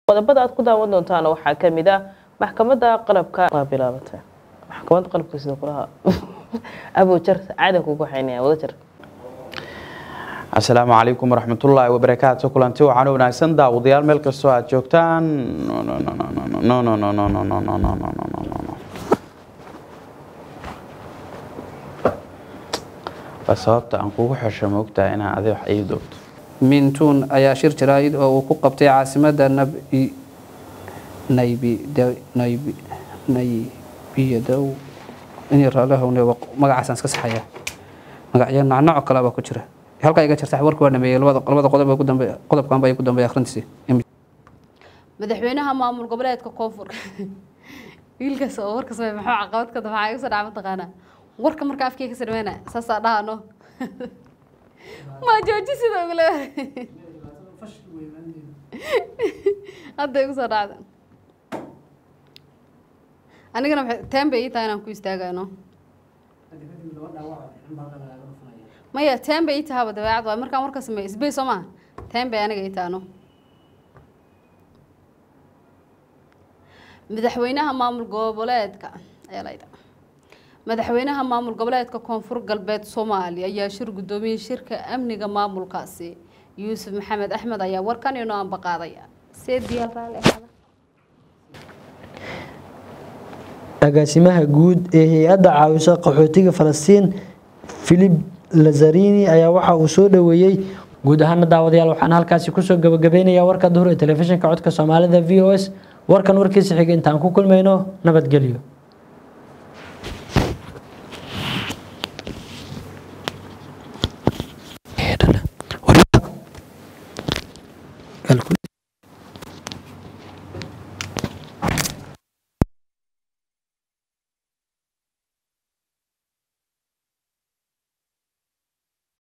qodobada aad ku daawan doontaana waxaa kamid ah maxkamadda qalabka waa bilaabatay maxkamadda qalabka sida kulaha abojar caadan kugu xaynaya wadajar asalaamu calaykum waraxmatullaahi wabarakaatu kulanti waxaan wanaagsan daawadayaal meel kastoo aad joogtaan waa sababta aan kugu xesho moogtahay inaan adi wax ii doogto mintuun ayaa shir jaraa'id oo uu ku qabtay caasimadda naybiyadow in raalahowne magacaasaan iska saxayaa magacyo nacnaco kale baa ku jira halkaa iga jirta warka waa dhameeyey labada qodob ku dambe qodobkan baa ku dambeeya akhrintiisii madaxweynaha maamul goboleedka koonfur wiilkaas oo warka samey maxuu caqabad ka maxaa igu soo dhaca mataqaanaa warka marka afkii ka sarmeyna saasaa dhahano ma jooji sida ugule hadda igu soo dhacda anigana teen bay ii tahay inaan ku istaagayno maya teen bay ii tahaba dabeecad waay markaan warka sameeyo isbey soo maha teen bay aniga ii tahano madaxweynaha maamul goboleedka ayaa layda madaxweynaha maamul goboleedka koonfur galbeed soomaaliya ayaa shir guddoomiyey shirka amniga maamulkaasi yuusuf maxamed axmed ayaa warkan inoo ambaqaaday seediyaal raalli ahaada agaasimaha guud ee hay-adda caawisa qaxootiga falastiin filip lazarini ayaa waxa uu soo dhoweeyey guud ahaana daawadayaal waxaan halkaasi kusoo gabagabeynayaa warka duhur ee telefishinka codka soomaalida v o s warkan warkiisa xiga intaan ku kulmayno nabadgelyo